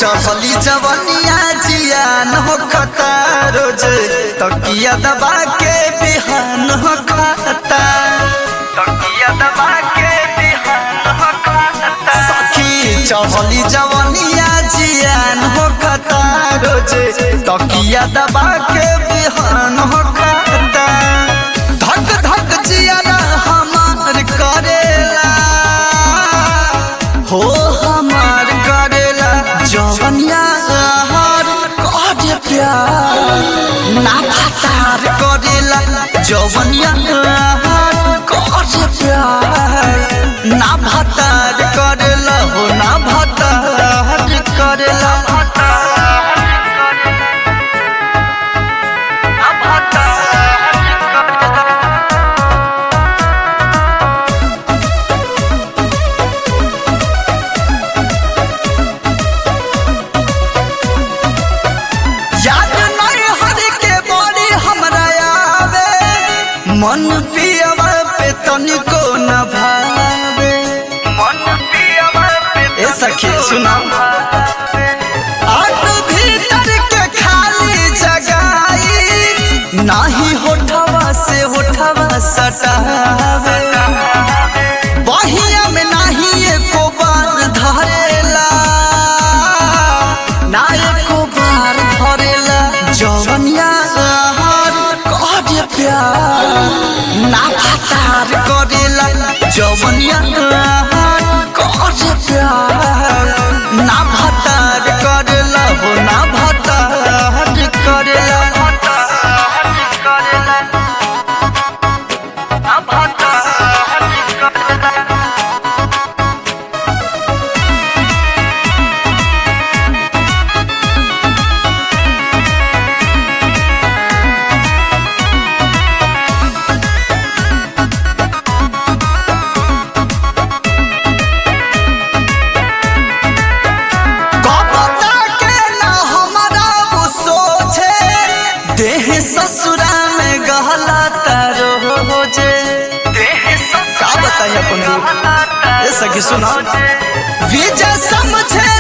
चहली जवनिया जियान हो खता रोज तकिया दबा के बिहान हो खाता तकिया दबा के बिहान हो खाता सखी चहली जवनिया जियान हो खता रोज तकिया दबा के बिहान हो खाता धक धक जियारा हमार करेला हो हमार करेला जवनिया हर करे प्यार ना फतार करेला जवनिया हर करे प्यार ना भतार करेला हो ना भतार करेला ना भतार करेला याद नहीं हर के बड़ी हमरा आवे मन पियवा पे तनिको न भावे मन पियवा पे ए सखी सुना आग भीतर के खाली जगाई नाही होठवा से होठवा सटावे बहिया में नाही एको बार धरेला ना एको बार धरेला जवनिया हार करे प्यार ना फतार करेला जवनिया हार करे प्यार ना भतार करेला हो ना भतार करेला ना भतार करेला कपता के ना हमारा वो सोचे देह ससुरा में गहला तारो हो जे का बताइए अपन ये सखी सुना विजय समझे